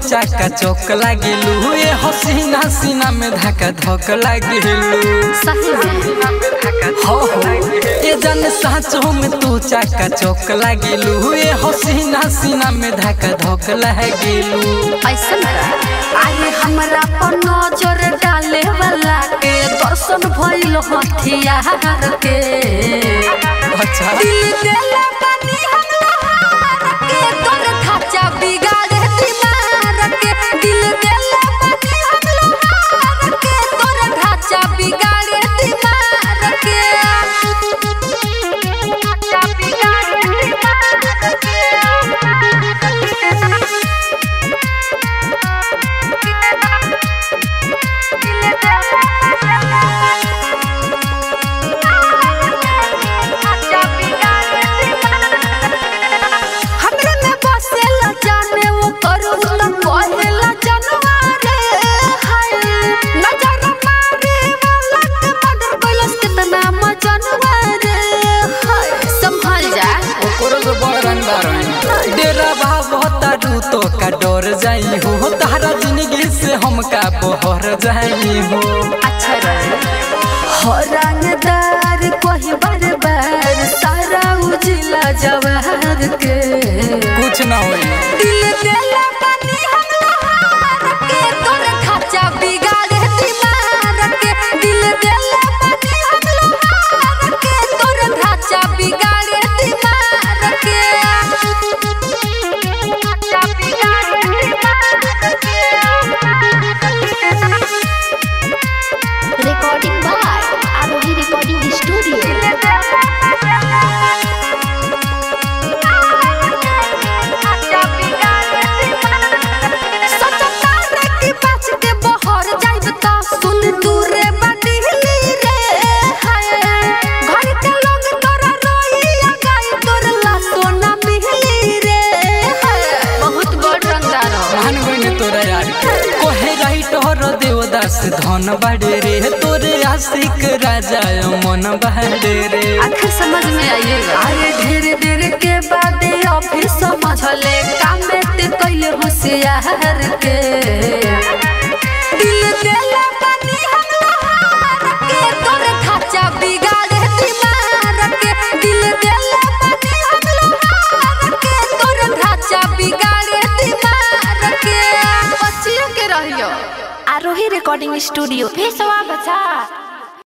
चाका चौक लागेलू ए हसीना सीना में धक्का धक लागेलू सही में हो हो ए जन साँचो में तू चाका चौक लागेलू ए हसीना सीना में धक्का धक लागेलू ऐसन का आए हमरा पर नजर डाले वाला के दर्शन भइल हथियार के अच्छा दिल देले बानी हम लोहार के तोर ढांचा बिगाड़े दीवार के दिल देले बानी हम लोहार के तोर ढांचा बिगाड़े दीवार के ढांचा बिगाड़े दीवार हमरे में बसेला जाने वो करू त कहेला जनवारे हाय नजर मारे वाला के मर्डर कैलस कितना मजनवारे हाय संभल जा ओकरो से बड़ रंगदार है डेरा बाबा तारू तो का डर जाई हो तारा जिंदगी से हमका बहर जाई हो अच्छा रहे हो रंगदार कोई बार बार सारा उजिला जवाहर के कुछ ना होई दिल देला बानी हम लोहार के तोर ढांचा बिगाड़े दीवार के दिल देला बानी हम लोहार के तोर ढांचा बिगाड़े दीवार के ढांचा बिगाड़े दीवार के recording by Arohi Recording Studio. बहुत बड़ रंगदार हो मान गईने तोरा यार कोहे राइट हर देवदास धन बाड़े रे तोरे आशिक राजा मन बाड़े रे आखिर समझ में आइएगा अरे ढेर देर के बाद ऑफिस समझले काम में ते कैले होशियार के दिल देला बानी हम लोहार के तोर ढांचा बिगाड़े दीवार के दिल देला बानी हम लोहार के तोर ढांचा बिगाड़े दीवार के बचियों के रहियो Arohi Recording Studio. Peace out,